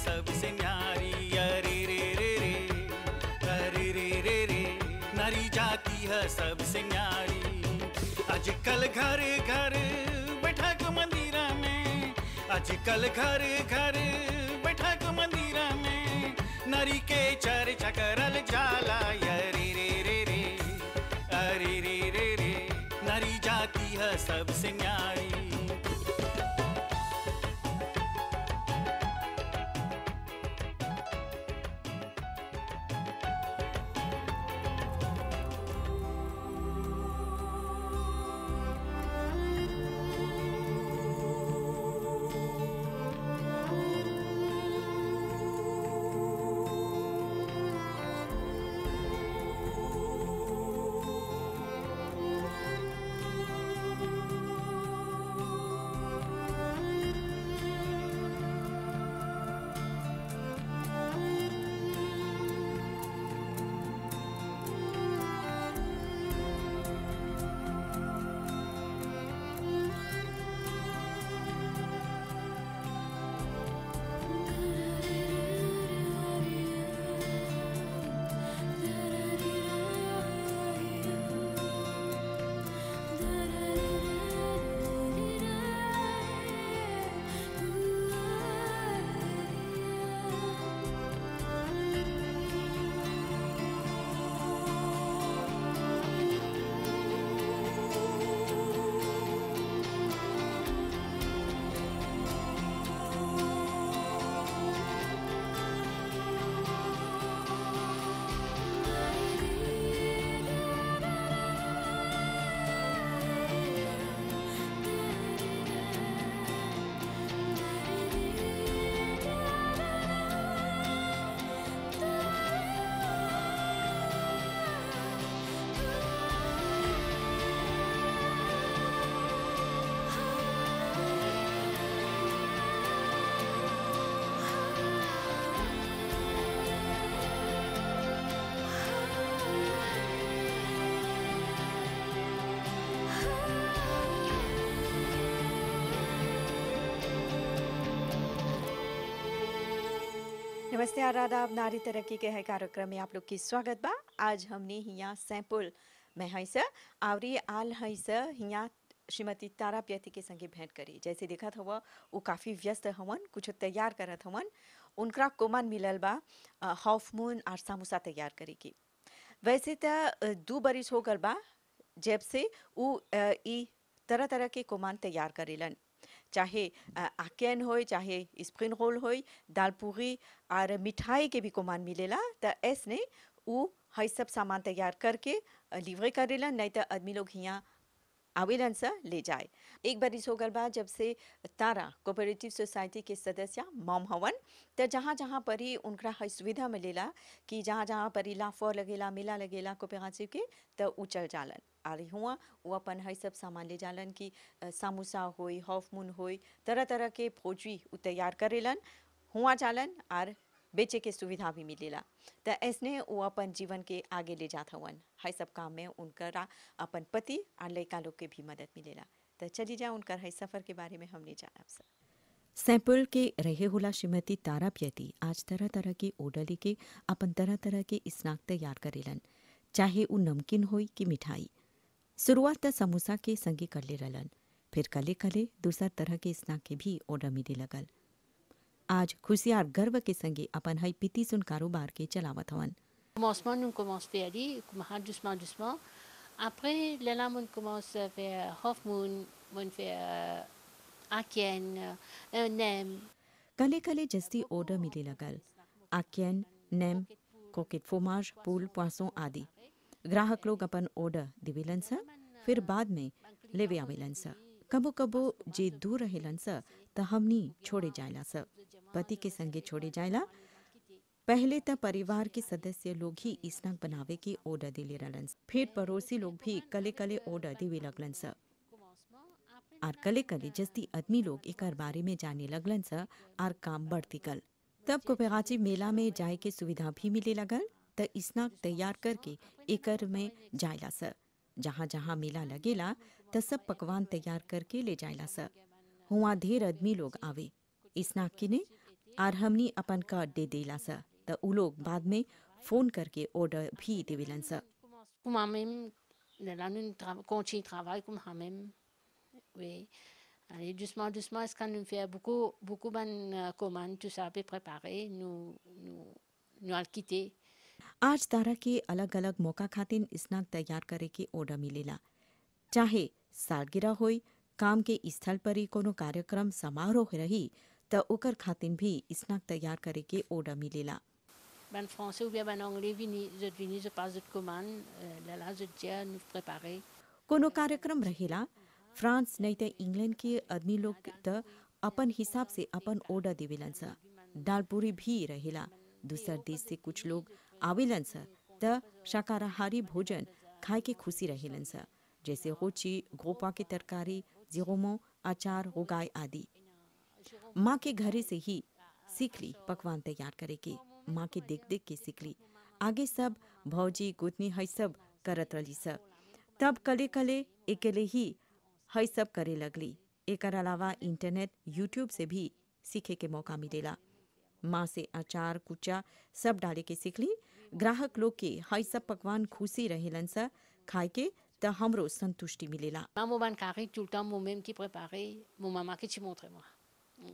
सबसे न्यारी अरे रे रे रे अरे रे रे रे नारी जाति है सबसे न्यारी आजकल घर घर बैठक मंदिर में आजकल घर घर बैठक मंदिर में नारी के चर्चा करल जाला अरे रे रे रे अरे रे रे रे नारी जाति है सबसे न्यारी नमस्ते आदाब नारी तरक्की के है कार्यक्रम में आप लोग की स्वागत बा आज हमने हिया सैंपल में है सर आवरी आल है सर हिया श्रीमती तारा प्यति के संगे भेंट करी जैसे देखत हुआ वो काफ़ी व्यस्त हवन कुछ तैयार करत हवन उनका कोमान मिलल बा अ, हाफ मून और समोसा तैयार करे की वैसे तो अ, दू बरिस हो गल बा जब से उ अ, ई तरह तरह के कोमान तैयार करेलन चाहे अ, आकेन होय चाहे स्प्रिंग रोल होय दाल पूरी और मिठाई के भी कोमान मिलेला तो ऐसने उ हई सब सामान तैयार करके अ, लिवरे करेलन नहीं तो आदमी लोग हियाँ आवेलन से ले जाए एक बार इस हो गल बा जब से तारा कोऑपरेटिव सोसाइटी के सदस्य मॉम हवन तो जहाँ जहाँ पर ही उनका हई सुविधा मिलेला कि जहाँ जहाँ पर ही लाफो लगेला मेला लगेला कोऑपरेटिव के तो उ चल जालन और हुआ वो अपन हई सब सामान ले जालन कि अ, समोसा होई हाफ मून होई तरह तरह के फौजी उ तैयार करेलन हुआ जालन और बेचे के सुविधा भी मिलेला तो ऐसने वो अपन जीवन के आगे ले जात हवन हई सब काम में उनकरा अपन पति और लड़का लोग के भी मदद मिलेला तो चली जा उनकर हई सफ़र के बारे में हमने जानब सर सैंपल के रहे होला श्रीमती तारा प्यति आज तरह तरह के ऑर्डर लेके अपन तरह तरह के स्नैक तैयार करेलन चाहे उ नमकीन होई कि मिठाई शुरुआत त समोसा के संगे कर ले रहलन फिर कले कले दूसरा तरह के स्नैक के भी ऑर्डर मिले लगल आज खुशियार गर्व के संगे अपन हई पिति सुन कारोबार के चलावत हवन commencement, nous on commence à aller, doucement, doucement. Après, le là, on commence à faire half moon, on fait euh, Akien, euh, Nem. कले कले जस्ती ऑर्डर मिले लगल आक्यन नेम कोकेट फोमाज पूल पोसों आदि ग्राहक लोग अपन ऑर्डर दिवेलन स फिर बाद में लेवे आवेलन स कबो कबो जे दूर रहेलन स त हमनी छोड़े जायला स पति के संगे छोड़े जायला पहले त परिवार के सदस्य लोग ही स्नैक बनावे के ऑर्डर दिले रहलन स। फिर पड़ोसी लोग भी कले कले ऑर्डर देवे लगलन स आर कले कले जस्ती आदमी लोग एकर बारे में जाने लगलन स आर काम बढ़ती गल तब कोपेगाची मेला में जाए के सुविधा भी मिले लगल त स्नैक तैयार करके एकर में जायला स जहाँ जहाँ मेला लगेला त सब पकवान तैयार करके ले जायला स हुआ ढेर आदमी लोग आवे स्नैक किने आर हमनी अपन कार्ड दे देला सा त उ लोग बाद में फोन करके ऑर्डर भी देवेलन सा Comme en même, là, nous tra- continuons de travailler comme en même. Oui. Allez, doucement, doucement, est-ce qu'on nous fait beaucoup, beaucoup de commandes, tout ça, à peu préparé, nous, nous, nous allons quitter. आज तारा के अलग अलग मौका खातिर snack तैयार करे के order मिलेला चाहे सालगिरह होई काम के स्थल पर ही कोनो कार्यक्रम समारोह रही त ओकर खातिर भी स्नैक तैयार करे के ऑर्डर मिलेला Ben français ou bien ben anglais, vini, je vini, je passe de commande, euh, là, là, je tiens à nous préparer. कोनो कार्यक्रम रहेला फ्रांस नहीं त इंग्लैंड के आदमी लोग त अपन हिसाब से अपन ऑर्डर देवेलन सा दालपूरी भी रहेला दूसर देश से कुछ लोग आवेलन सा त शाकाहारी भोजन खाए के खुशी रहेलन सा जैसे रोची गोपा की तरकारी जिगोमो अचार उगाय आदि माँ के घरे से ही सीख ली पकवान तैयार करे के माँ के देख देख के सीख ली आगे सब भौजी गुतनी है सब करत रही सब तब कले कले अकेले ही है सब करे लगली एकर अलावा इंटरनेट यूट्यूब से भी सीखे के मौका मिलेला माँ से अचार कुचा सब डाले के सीखली ग्राहक लोग के है सब पकवान खुशी रहेलन सा खाए के त हमरो संतुष्टि मिलेला Moi, mon ban carré, tout le temps, moi-même qui préparais, mon maman qui te montrait moi. Mm.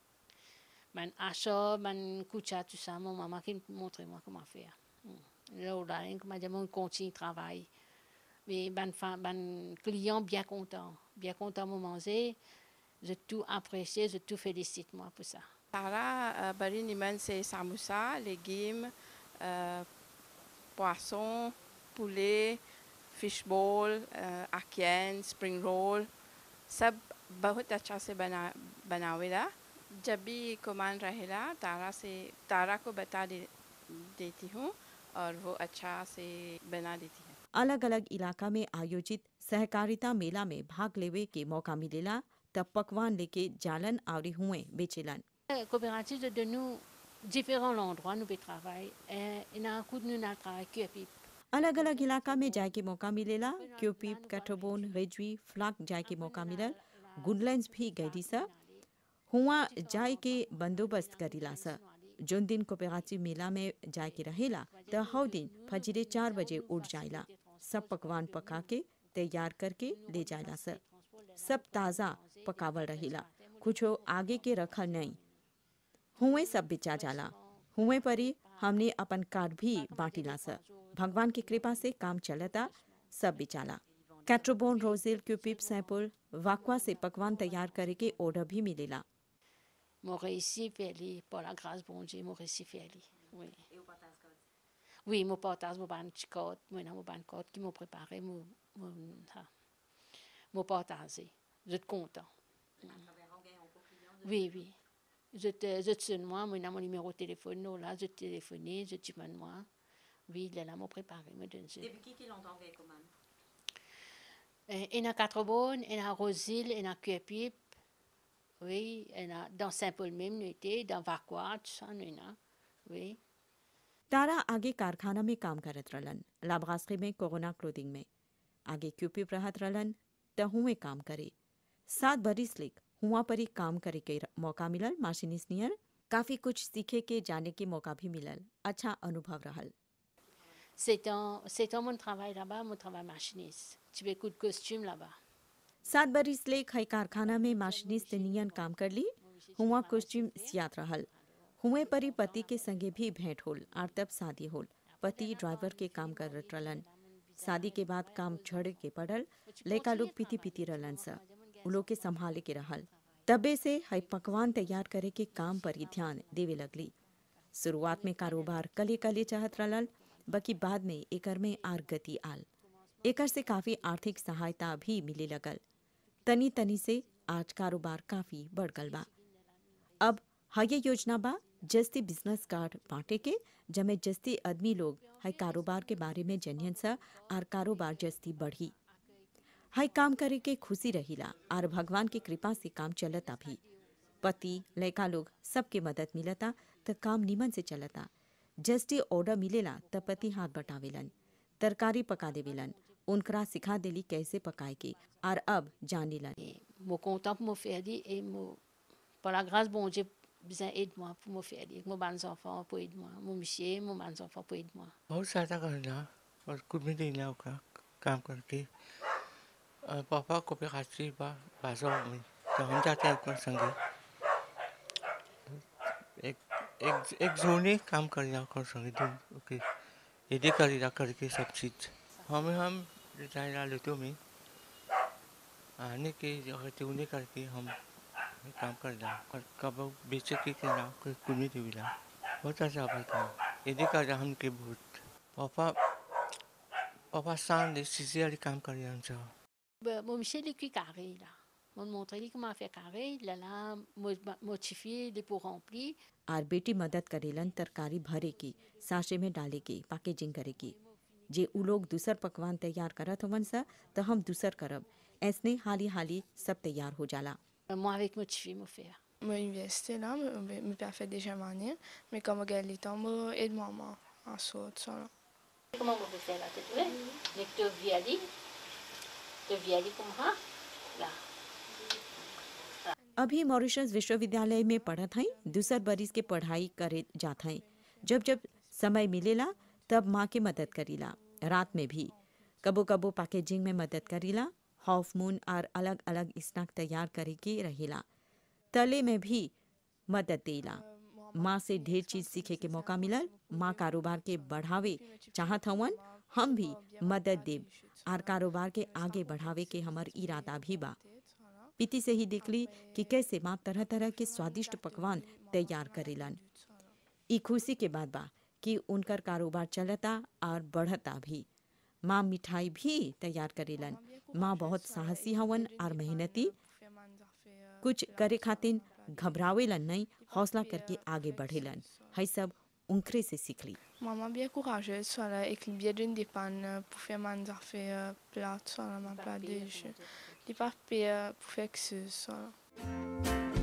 Ben achat, ben coucha, tout ça, mon maman qui me montrait moi comment faire. Mm. Là, au dernier, comme dit, on continue de travailler. Mais ben, fa- ben client bien content, bien content, mon manger. J'ai tout apprécié, j'ai tout félicite moi pour ça. Tara, euh, bari niman c'est samoussa, légumes, euh, poisson, poulet, fish ball, euh, ackien, spring roll, सब बहुत अच्छा से बना बनावेला जब भी कमान रहेला तारा से तारा को बता दे, देती हूँ और वो अच्छा से बना देती है अलग अलग इलाका में आयोजित सहकारिता मेला में भाग लेवे के मौका मिलेला तब पकवान लेके जालन आवरी हुए बेचेलन La coopérative de nous différents endroits nous travaillons. Et il y a un coup de nous dans travail que puis अलग अलग इलाका में जाए के मौका मिलेला क्यूपीप कैटोबोन रेजवी फ्लाक जाए के मौका मिलल गुडलैंड्स भी गईली सा हुआ जाए के बंदोबस्त करीला सा जोन दिन कोपेगाची मेला में जाए के रहेला त हौ दिन फजरे चार बजे उठ जाइला सब पकवान पका के तैयार करके ले जाइला सा सब ताज़ा पकावल रहेला कुछो आगे के रखल नहीं हुए सब बेचा जाला हुए परी हमने अपन कार्ड भी बांटिला सा भगवान की कृपा से काम चलता सब बेचाला कैट्रोबोन रोजिल क्यूपिप सैंपल वाकवा से पकवान तैयार करे के ऑर्डर भी मिलेला mon réussi fait aller, par la grâce bon Dieu, mon réussi fait aller. Oui. Oui, mon partage, mon ban chicote, moi, mon ban cote qui m'ont préparé, mon, mon, ça. mon partage. Je suis content. Oui, oui. Je te, je te sonne moi, moi, dans mon numéro de téléphone, non, là, je téléphone, je te demande moi. Oui, il est là, m'ont préparé, me donne ça. Euh, Il y a quatre bonnes, il y a Rosil, il y a Cuepip. Oui, il y a dans Saint-Paul même, nous étions, dans Vacois, tout ça, nous, là. Oui. तारा आगे कारखाना में काम करत रहलन लाभास्त्री में corona clothing में आगे क्यूपिप रहत रहलन त हुए काम करे सात बरिस लेक हुआ पर ही काम करे के र- मौका मिलल माशिनिस नियर काफी कुछ सीखे के जाने के मौका भी मिलल अच्छा अनुभव रहल C'est un, c'est un mon travail là-bas, mon travail machiniste. Tu fais coup de costume là-bas. सात बरिस लेक है कारखाना में माशिनिस्ट नियन काम कर ली हुआ कॉस्ट्यूम सियात रहल हुए परी पति के संगे भी भेंट होल आर तब शादी होल पति ड्राइवर के काम कर रहलन शादी के बाद काम छोड़ के पड़ल लड़का लोग पीती पीती रहलन सा उ लोग के संभाले के रहल तबे से है पकवान तैयार करे के काम पर ही ध्यान देवे लगली शुरुआत में कारोबार कले कले चाहत रहल बाकी बाद में एकर में आर गति आल एकर से काफी आर्थिक सहायता भी मिले लगल तनी तनी से आज कारोबार काफी बढ़ गल बा अब हये योजना बा जस्ती बिजनेस कार्ड बांटे के जमे जस्ती आदमी लोग है कारोबार के बारे में जनियन सा आर कारोबार जस्ती बढ़ी है काम करे के खुशी रहिला आर भगवान की कृपा से काम चलता भी पति लड़का लोग सबके मदद मिलता त काम निमन से चलता जस्टी ऑर्डर मिलेला त पति हाथ बटावेलन तरकारी पका देवेलन उनकरा सिखा देली कैसे पकाए के आर अब जानेलन Et mon content pour mon faire dit, et mon, par la grâce, bon Dieu, besoin aide-moi pour me faire lire. Mon bons enfants pour aider moi. Mon monsieur, mon bons enfants pour aider moi. बहुत ज़्यादा करना और कुछ भी नहीं ला का काम करके अ, पापा को भी खासी बा बाजो में तो हम जाते हैं उनके संगे एक एक एक जोने काम कर रहा कर संगे दिन ओके यदि कर रहा करके सब चीज हमें हम रिटायर लेते में आने के जगह उन्हें करके हम काम कर रहा और कब बेचे के के ना कोई कुनी देविला बहुत अच्छा भाई काम यदि कर रहा हम के बहुत पापा पापा सांग सीधे काम कर रहा हूँ Ben, Mon monsieur, il est carré là. Mon montre lui comment faire carré. Là, là, motifié, il est pour remplir. आर बेटी मदद करेलन तरकारी भरे की साशे में डाले की पैकेजिंग करे की जे उ लोग दूसर पकवान तैयार करत होवन सा तो हम दूसर करब ऐसने हाली हाली सब तैयार हो जाला Euh, Moi, avec motivé, me faire. Mon université là, me me pas fait déjà manier, mais comme regarde les temps, me aide maman à sauter ça là. Comment vous faites là, tu vois? Les deux viali, deux viali comme ça. Là. अभी Mauritius विश्वविद्यालय में पढ़त हई दूसर बरिस के पढ़ाई करे जात हई जब जब समय मिलेला तब माँ के मदद करीला रात में भी कबो कबो पैकेजिंग में मदद करीला हाफ मून और अलग अलग स्नैक तैयार करे के रहेला तले में भी मदद देला माँ से ढेर चीज सीखे के मौका मिलल माँ कारोबार के बढ़ावे चाहत हवन हम भी मदद देब और कारोबार के आगे बढ़ावे के हमर इरादा भी बा पीती से ही देखली कि कैसे माँ तरह तरह के स्वादिष्ट पकवान तैयार करेलन ई खुशी के बात बा कि उनकर कारोबार चलता और बढ़ता भी माँ मिठाई भी तैयार करेलन माँ बहुत साहसी हवन और मेहनती कुछ करे खातिर घबरावेलन नहीं हौसला करके आगे बढ़ेलन है सब उनकरे से सीखली Maman bien courageuse, soit là, avec le biais d'une dépanne pour faire mes affaires plates, soit là, ma plate de jeu. Les papiers pour faire que ce soit là.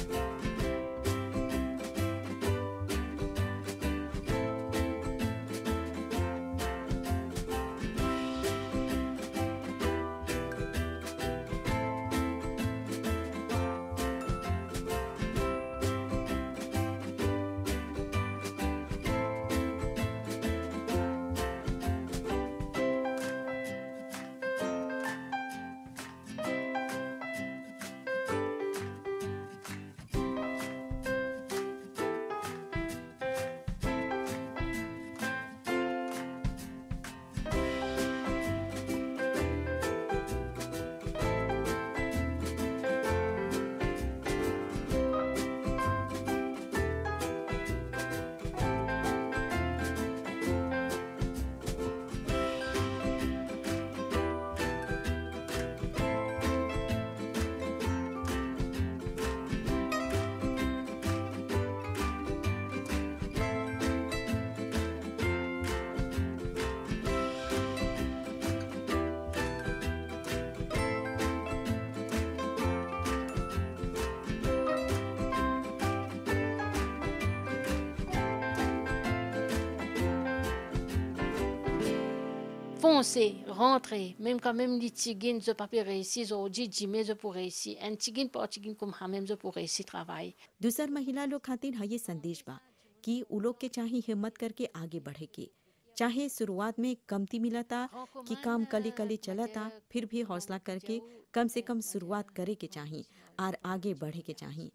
Foncer, rentrer, même quand même les tigines, je pas pu réussir, aujourd'hui, Jimmy, je pour réussir. Un tigine pas tigine comme moi, même je pour réussir travail. दूसर महिला लोग खातिर है ये संदेश बा कि उ लोग के चाहे हिम्मत करके आगे बढ़े के चाहे शुरुआत में कमती मिलता कि काम कले कले चलता फिर भी हौसला करके कम से कम शुरुआत करे के चाही और आगे बढ़े के चाही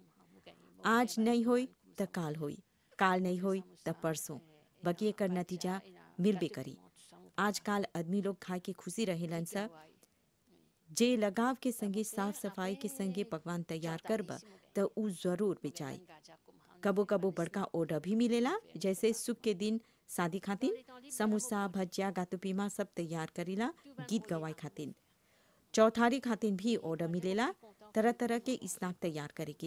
आज नहीं होई त काल होई काल नहीं होई त परसों बाकी एकर नतीजा मिलबे करी आजकल आदमी लोग खाए के खुशी रहेलन सा जे लगाव के संगे साफ सफाई के संगे पकवान तैयार करब त उ जरूर बेचाई कबो कबो बड़का ऑर्डर भी मिलेला जैसे सुख के दिन शादी खातिर समोसा भजिया गातुपीमा सब तैयार करीला गीत गवाई खातिर चौथारी खातिर भी ऑर्डर मिलेला तरह तरह के स्नैक तैयार करे के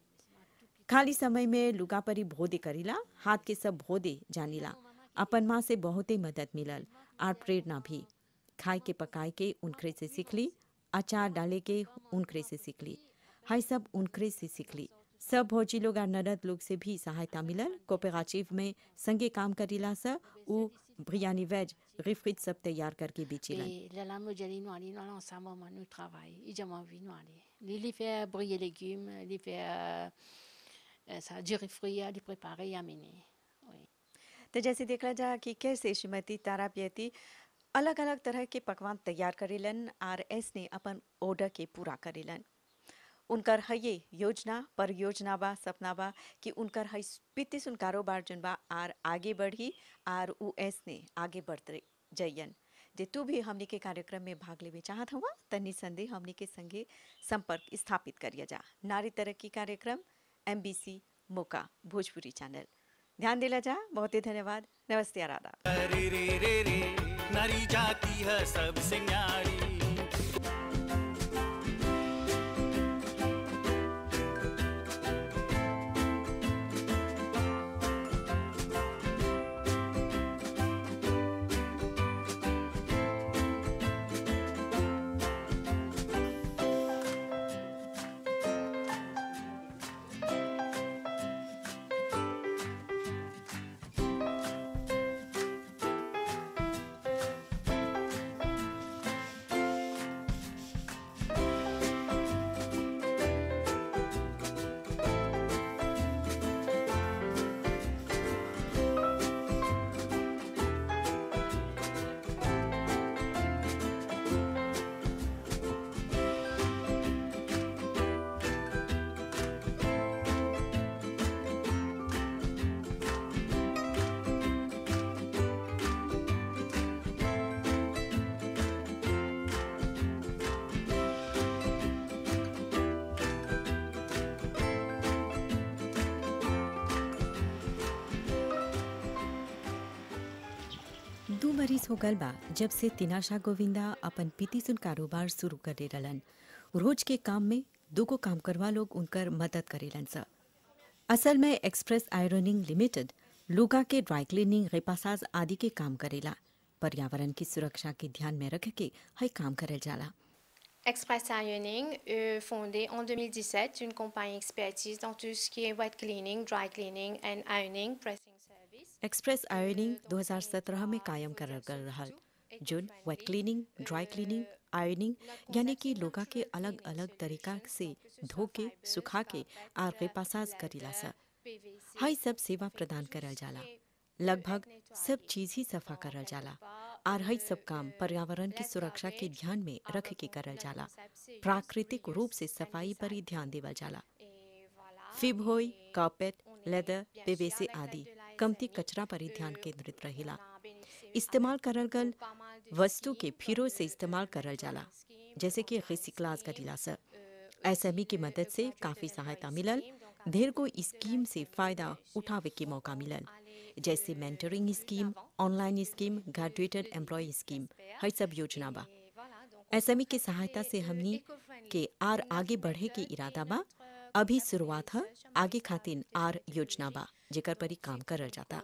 खाली समय में लुगापरी भोदे करीला हाथ के सब भोदे जानीला अपन माँ से बहुते मदद मिलल और प्रेरणा भी खाए के पकाए के उनखरे से सीखली अचार डाले के उनखरे से सीखली हाय सब उनखरे से सीखली सब भौजी लोग और ननद लोग से भी सहायता मिलल कोपेगाचिव में संगे काम करीला सा उ ब्रियानी वेज रिफ्रिज सब तैयार करके बेचेलन Et là, là, moi, j'allais nous aller, nous allons ensemble, moi, nous travaillons. Et j'ai envie, nous aller. Les, les faire briller légumes, les faire, ऐसा जरी फ्री à les préparer et amener oui तो जैसे देखला जा कि कैसे श्रीमती तारा पियती अलग अलग तरह के पकवान तैयार करेलन और ऐसने अपन ऑर्डर के पूरा करेलन उनकर है ये योजना परियोजना बा सपना बा कि उनकर है पिति सुन कारोबार जन बा आर आगे बढ़ी आर उ ऐसने आगे बढ़ते जइयन जे तू भी हमनी के कार्यक्रम में भाग लेवे चाहत हुआ त निसंदेह हमनी के संगे संपर्क स्थापित करिए जा नारी तरक्की कार्यक्रम एमबीसी मोका भोजपुरी चैनल ध्यान दिला जा बहुत ही धन्यवाद नमस्ते आराधा रे रे रे रे नारी जाती है सबसे न्यारी दू बरिस हो गल बा जब से तिनाशा गोविंदा अपन पीती सुन कारोबार शुरू करे रहलन रोज के काम में दूगो काम करवा लोग उनकर मदद करेलन स असल में एक्सप्रेस आयरनिंग लिमिटेड लुगा के ड्राई क्लीनिंग रेपासाज आदि के काम करेला पर्यावरण की सुरक्षा के ध्यान में रख के हई काम करल जाला Express Ironing, euh, fondée en 2017, une compagnie expertise dans tout ce qui est wet cleaning, dry cleaning and ironing, pressing service. Express ironing 2017 में कायम करल गल रहल जोन wet cleaning dry cleaning ironing यानी कि लोगा के अलग अलग तरीका से धो के सुखा के और रेपासाज करीला सा हाई सब सेवा प्रदान करल जाला लगभग सब चीज ही सफा करल जाला और हई सब काम पर्यावरण की सुरक्षा के ध्यान में रख के करल जाला प्राकृतिक रूप से सफाई पर ही ध्यान देवल जाला फिब होई कार्पेट लेदर पीवीसी आदि कमती कचरा पर ही ध्यान केंद्रित रहेला इस्तेमाल करल गल वस्तु के फिरो से इस्तेमाल करल जाला जैसे कि रिसिक्लाज करीला से एसएमई की मदद से काफी सहायता मिलल ढेर को स्कीम से फायदा उठावे के मौका मिलल जैसे mentoring scheme online scheme graduated employ scheme हर सब योजना बा एसएमई की सहायता से हमनी के आर आगे बढ़े के इरादा बा अभी शुरुआत है आगे खातिर आर योजना बा जेकर पर ही काम करल जाता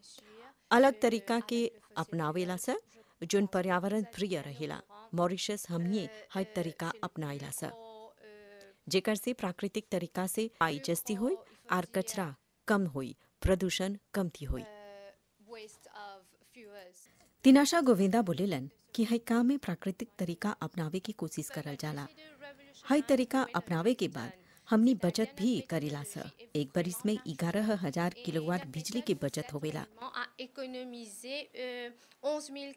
अलग तरीका के अपनावेला से जोन पर्यावरण प्रिय रहेला मॉरिशस हमनी हर तरीका अपनाइला से जेकर से प्राकृतिक तरीका से आई जस्ती होई आर कचरा कम होई प्रदूषण कमती होई waste of fuels. तिनाशा गोविंदा बोलेलन कि हई काम में प्राकृतिक तरीका अपनावे की कोशिश करल जाला हई तरीका अपनावे के बाद हमनी बचत भी करेला स एक बरिस में ग्यारह हजार किलोवाट बिजली की बचत होवेला a économisé euh, 11 000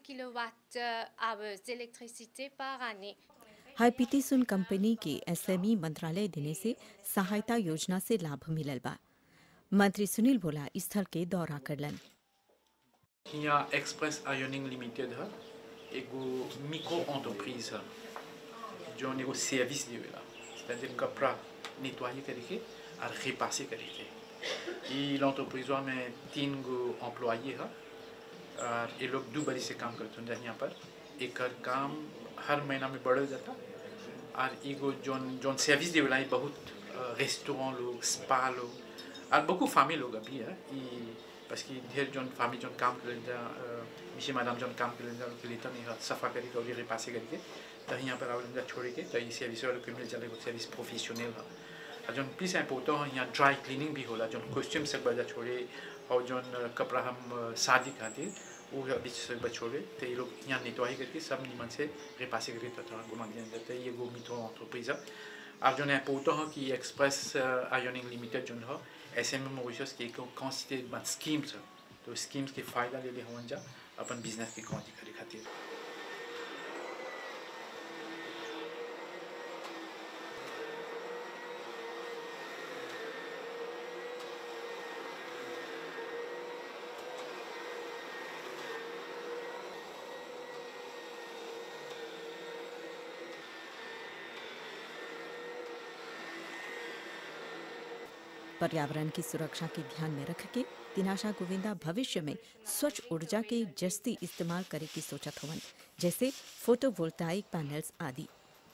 kWh d'électricité par année. हाई पीटी सुन कंपनी के एसएमई मंत्रालय देने से सहायता योजना से लाभ मिलल बा मंत्री सुनील बोला स्थल के दौरा करलन यहाँ एक्सप्रेस आयोनिंग लिमिटेड है एगो मिक्रो एंटरप्राइज है जो एगो सर्विस देवेला c'est-à-dire कपड़ा nettoyer करके और repasser करके ये l'entreprise में तीन गो employés है और ये लोग दो बड़ी से काम करते हैं यहाँ पर एक काम हर महीना में बढ़ जाता और एगो जोन जोन सर्विस देवेला ये बहुत रेस्टोरेंट लोग स्पा लोग और beaucoup famille लोग अभी है ये parce कि ढेर जोन famille जोन काम कर जा मिशी मैडम जोन काम कर जा उनके लिए तो नहीं सफा करके और रिपासे करके तो यहाँ पर आवेदन जा छोड़ के तो ये सर्विस वाले को मिल जाए सर्विस प्रोफेशनल है और जोन प्लीज इम्पोर्टेंट है यहाँ ड्राई क्लीनिंग भी होला जोन कॉस्ट्यूम से बजा छोड़े और जोन कपड़ा हम शादी खातिर वो अभी से छोड़े तो ये लोग यहाँ नेटवाही करके सब निमन से रिपासे करके तो घुमा दिया जाता है ये गो मिथो एंटरप्राइज है और जो इम्पोर्टेंट है कि एक्सप्रेस आयोनिंग लिमिटेड जो है ऐसे में मॉरिशस के को कॉन्स्टिट्यूट बन स्कीम्स तो स्कीम्स के फायदा ले ले हवन जा अपन बिजनेस के कौन करे खातिर पर्यावरण की सुरक्षा के ध्यान में रख के दिनाशा गोविंदा भविष्य में स्वच्छ ऊर्जा के जस्ती इस्तेमाल करे की सोचत हवन जैसे फोटोवोल्टाइक पैनल्स आदि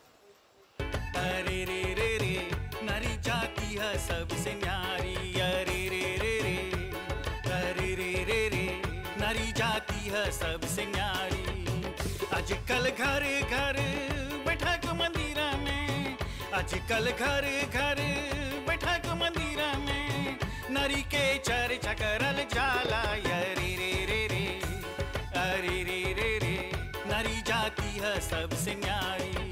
अरे रे रे रे नारी जाती है सबसे न्यारी अरे रे रे रे अरे रे रे रे नारी जाती है सबसे न्यारी आजकल घर घर बैठक मंदिर में आजकल घर घर बैठक मंदिर में नारी के चर्चा करल जाला अरे रे रे रे अरे रे रे रे नारी जाती है सबसे न्यारी